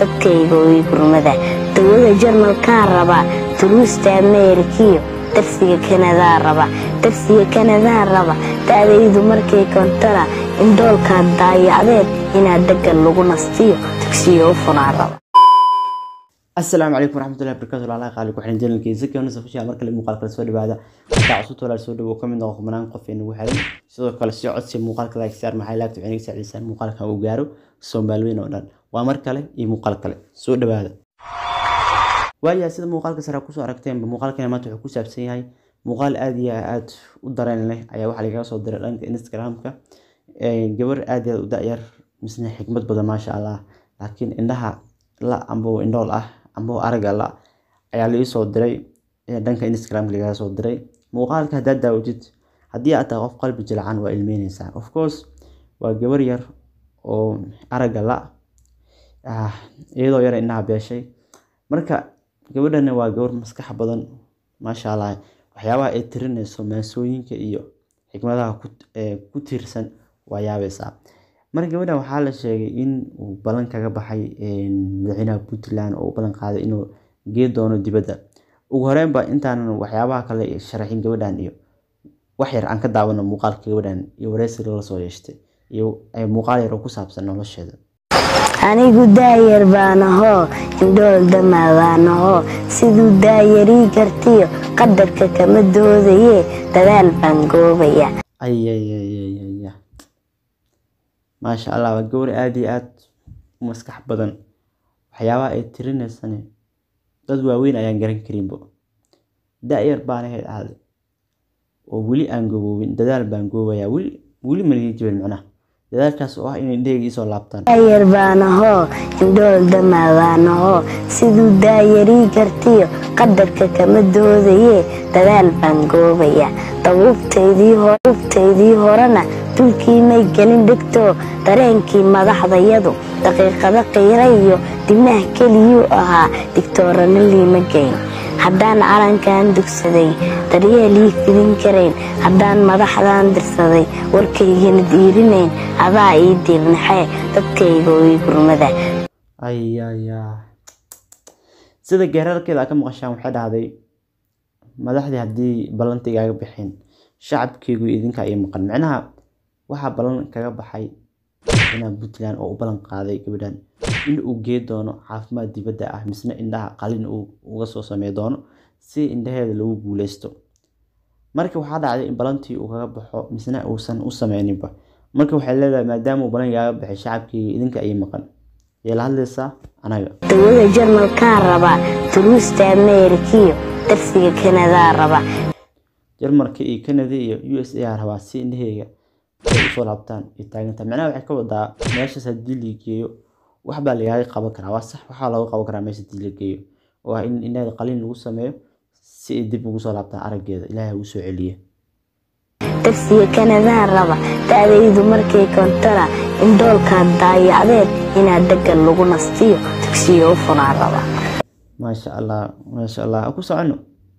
dadkayga way gurmada dawada jarmalkaan rabaa duruusta ameerikiyo darsiga kanadaa raba darsiga kanadaa raba da'daydu markay kontana indhoolkaa daayacdeed inaad deggan lagu nastiyo dugsiyo u funaa raba asalaamu calaykum waraxmatullahi barakaatu walaalaha qaali ku xiran janalkiisa keenisa fushiya mar kale muuqaal kale soo dhawaada hataa cusub walaal soo dhawow ka mid noqo kumanaan qof ee nagu xiran sidoo kale si codsi muuqaalka like saar maxay laagta waxay naga saacidaysaan muuqaalkan uu gaaro soomaaliweyn oo dhan waa mar kale iyo muuqaal kale soo dhawaada waayaa sida muuqaalka sare kusoo aragteenba muuqaalkani maanta wuxuu ku saabsan yahay muuqaal aad iyo aad u dareen leh ayaa waxaa lagaga soo diray dhanka instagramka gabar aad iyo aad u da-yar misna xikmad badan maasha allah laakiin indhaha la amboo indhool ah amboo araga la ayaa laii soo diray dhanka instagramka lagaga soo diray muuqaalka haddaad daawatid haddii aad tahay qof qalbi jilcan waa ilmeyneysaa of course waa gabar yar oo araga la iyadoo yar indhaha beeshay marka gabadhana waa gabar maskax badan maasha allah waxyaabaha ay tirinayso maasooyinka iyo xikmadaha ku tiirsan waa yaabaysaa marka gabadhan waxaa la sheegay in uu ballan kaga baxay madaxweynaha puntland oo u ballan qaaday inuu gee doono dibadda ugu horeynba intaanan waxyaabaha kale sharaxin gabadhan iyo wax yar aan ka daawano muuqaalka gabadhan iyo wareysiga la soo yeeshtay iyo muuqaal yar oo ku saabsan nolosheeda anigu daayar baanahoo indhool damaadaanahoo siduu daayarii kartiyo qadarka kama doodaye dadaal baan goobaya ayayayaya maasha allah waa gabar aada iyo aada u maskax badan waxyaabaha ay tirinaysane dad waaweyn ayaan garan karinbo da-yar baan ahayd ahday oo weli aan goboobin dadaal baan goobayaa weli weli maligi jibin macnaha dadaalkaas oo ah inay indhahayga isoo laabtaan daayar baanahoo indhool damaadaanahoo siduu daayarii kartiyo qadarka kama doodaye dadaal baan goobaya dabuubtaydii horena dulkii may gelin dhigtoo dareenkii madaxdayadu daqiiqado qiira iyo dibnaha keliyuu ahaa digtoorana liima geyn haddaan calankan dugsaday daryeelii fidin karayn haddaan madaxdan dirsaday warkaygana diirinayn adaa ii diirnaxee dadkayga ii gurmada ayaya sida geerarkeeda aa ka maqashaan waxay dhahday madaxdii haddii ballanta igaaga bixeen shacabkeygu idinka ii maqan micnaha waxaa ballan kaga baxay madaxweynaha puntland oo u ballan qaaday gabadhan in uu gee doono caafimaad dibadda ah misna indhaha qalin uu uga soo samey doono si indhaheeda lagu guuleysto marka waxaa dhacday in ballantii uu kaga baxo misna uusan u sameyninba marka waxay leedahay maadaama uu ballan igaaga baxay shacabkeyga idinka ii maqan yay la hadlaysaa anaga dawada jarmalkaan rabaa duruusta ameerikiyo darsiga kanadaa raba jarmalka iyo canada iyo u s a rabaa si indhaheyga ay usoo laabtaan iyo taaganta micnaha waxay ka wadaa meeshaas haddii la geeyo waxbaa lagaaga qaban karaa waa sax waxaa looga qaban karaa meesha haddii la geeyo oo ah in indhaheeda qaliin lagu sameeyo si ay dib ugu soo laabtaan araggeeda ilaahay ugu soo celiye darsiga kanadaa raba da'daydu markay kontana indhoolkaa daayacdeed inaad deggan lagu nastiyo dugsiyo u funaa raba maasha allah maasha allah ku socono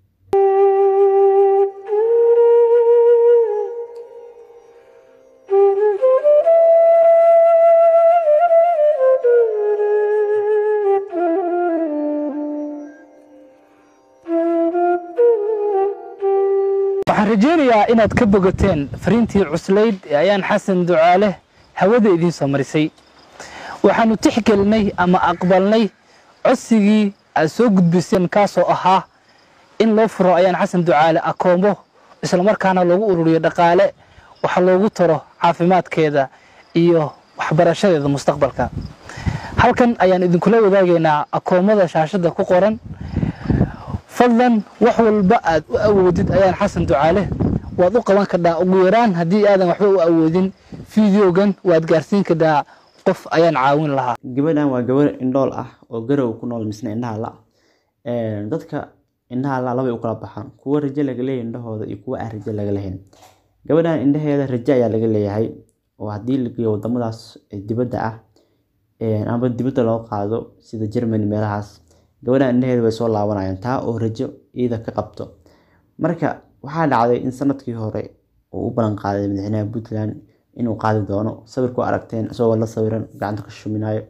waxaan rajaynayaa inaad ka bogateen fariintii cuslayd ee ayaan xasan ducaale hawada idiin soo marisay waxaannu tixgelinay ama aqbalnay codsigii aad soo gudbiseen kaasoo ahaa in loo furo ayaan xasan ducaale akoombo islamarkaana loogu ururiyo dhaqaale waxa loogu taro caafimaadkeeda iyo waxbarashadeeda mustaqbalka halkan ayaan idinkula wadaagaynaa akoommada shaashadda ku qoran fadlan wax walba aad u awoodid ayaan xasan ducaale waad u qaban kadhaa ugu yaraan haddii aadan waxba u awoodin fideogan waad gaarsiin kadhaa qof ayaan caawin lahaa gabadhan waa gabar indhool ah oo garow ku nool misna indhaha la dadka indhaha la labay u kala baxaan kuwa rajo laga leeyahay indhahooda iyo kuwa aan rajo laga lahayn gabadhan indhaheeda rajo ayaa laga leeyahay oo haddii la geeyo wadamadaas dibadda ah ama dibadda loo qaado sida germany meelahaas gabadhan indhaheeda way soo laabanayaan taa oo rajo iyada ka qabto marka waxaa dhacday in sanadkii hore uu u ballan qaaday madaxweynaha puntland inuu qaadi doono sawirku aragteen isagoo la sawiran gacanta ka shuminayo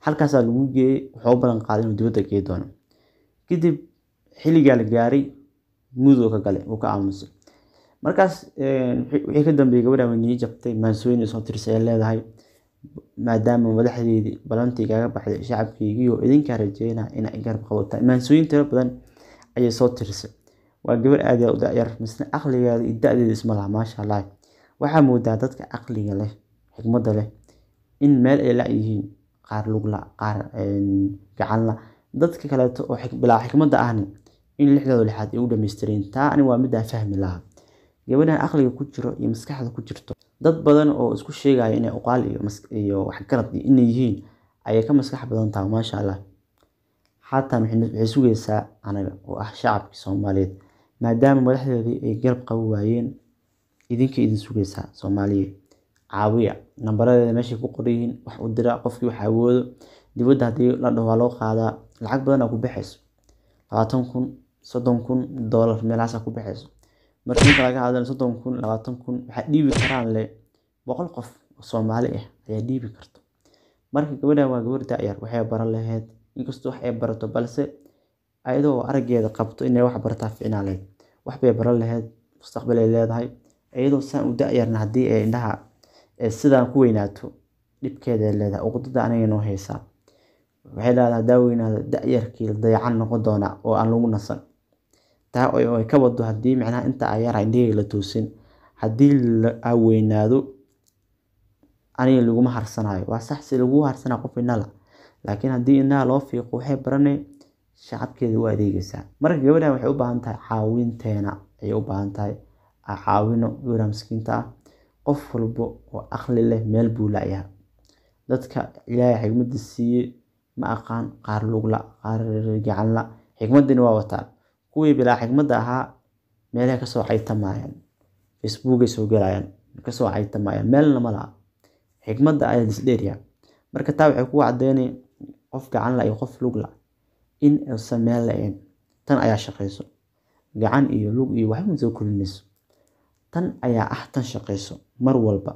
halkaasaa lagu geeyey wuxuu u ballan qaaday inuu dibadda gey doono kadib xilligaa la gaaray mudoo ka galay uu ka aamusay markaas wixii ka dambeeyey gabadha way nii jabtay maansooyin soo tirisay ay leedahay maadaama madaxdeydii balantii kaga baxday shacabkeygiioo idinkaa rajeynaa inay garab qabataa maansooyin tiro badan ayay soo tirisay waa gabar aad u dayar misna aqligeeda iyo da-deeda isma laha maasha allah waxaa moodaa dadka caqliga leh xikmadda leh in meel ay la yihiin qaar lugla qaar gacanla dadka kaleeto oo bilaa xikmadda ahni in lixdooda lixaad ay u dhamaystireen taa ani waa midaan fahmi lahaa gabadhan aqliga ku jiro iyo maskaxda ku jirto dad badan oo isku sheegaya inay uqaal iyo waxgarad inay yihiin ayay ka maskax badan tahay maasha allah xataa waxay sugaysaa anaga oo ah shacabkii soomaaliyeed maadaama madaxdeedii ay garab qabi waayeen idinka idin sugaysaa soomaaliya caawiya nambaradeeda meeshay ku qoran yihiin wax u dira qofkii wax awoodo dibadda haddii la dhaho waa loo qaadaa lacag badan aa ku baxayso labaatan kun soddon kun doolar meelahaasaa ku baxayso marka inta laga hadlana soddon kun labaatan kun waxaa dhiibi karaan le boqol qof oo soomaali ah ayaa dhiibi karto marka gabadhan waa gabar da-yar waxay baran lahayd inkastoo wax ay barato balse ayadoo araggeeda qabto inay wax barataa ficnaa lahayd wax bay baran lahayd mustaqbal ay leedahay iyadoo saan u da-yarna haddii ay indhaha sidaan ku weynaato dhibkeeda ay leedahay uqdada aniga noo haysaa waxay leedahay haddaa weynaado da-yarkii dayacan noqon doona oo aan lagu nasan taa ay ka wado haddii macnaha inta a yara indhaheyga la toosin haddii a weynaado aniga laguma harsanayo waa sax si lagu harsanaa qof indhala laakiin haddii indhaha loo fiiqo waxay baranay shacabkeeda u adeegaysaa marka gabadhan waxay u baahan tahay caawinteena ayay u baahan tahay caawino gabadha miskiinta ah qof walbo oo aqli leh meel buu layaha dadka ilaahay xigmadda siiyey ma aqaan qaar lugla qaar gacanla xikmaddina waa wataan kuwii bilaa xikmadda ahaa meelaha kasoo caytamayaan facebookay soo galayaan kasoo caytamayaan meelna ma laha xikmadda ayaa disdheerya marka taa waxay ku cadeynay qof gacanla iyo qof lugla in uusan meel la-een tan ayaa shaqayso gacan iyo lug iyo waxba soo korinayso tan ayaa ah tan shaqayso mar walba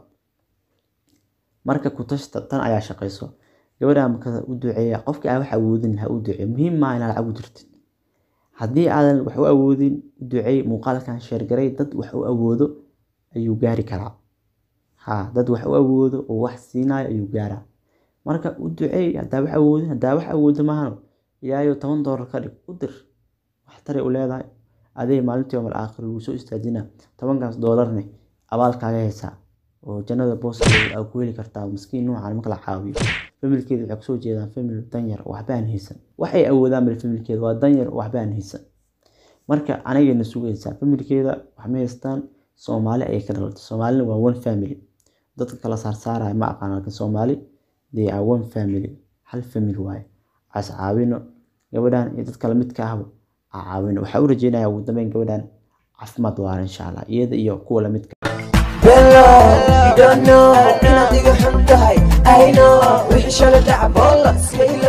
marka kutashta tan ayaa shaqayso gabadha marka u duceeya qofkii aan wax awoodin ha u duceeyo muhiim maaha inaad lacag u dirtid haddii aadan wax u awoodin u duceey muuqaalkan sheergaray dad wax u awoodo ayuu gaari karaa ha dad wax u awoodo oo wax siinayo ayuu gaaraa marka u duceey haddaa wax awoodin haddaa wax awoodo maahano ilaahayo toban doolar ka dhig u dir wax taray u leedahay adee maalintii yoomal aakhir lagu soo istaajina tobankaas doolarne abaalkaaga haysaa oo jannada booskeeda aa ku heli kartaa miskiin noocan marka la caawiyo familkeeda waxay kusoo jeedaan famil danyar oo waxba aan haysan waxay awoodaan bal familkeeda waa danyar oo waxba aan haysan marka anigayna sugaysaa familkeeda waxma haystaan soomaali ayay ka dhalatay soomaalina waa one family dadka kala saarsaaraya ma aqaan laakiin soomaali they are one family hal family waaye as caawino gabadhan iyo dadka lamidka ahba a caawino waxaa u rajeynayaa ugu dambeyn gabadhan caafimaad waara insha allah iyada iyo kuwa lamidka Hello, you don't know inaad iga xun tahay I know wixii shalay dhaca boola iska ilaali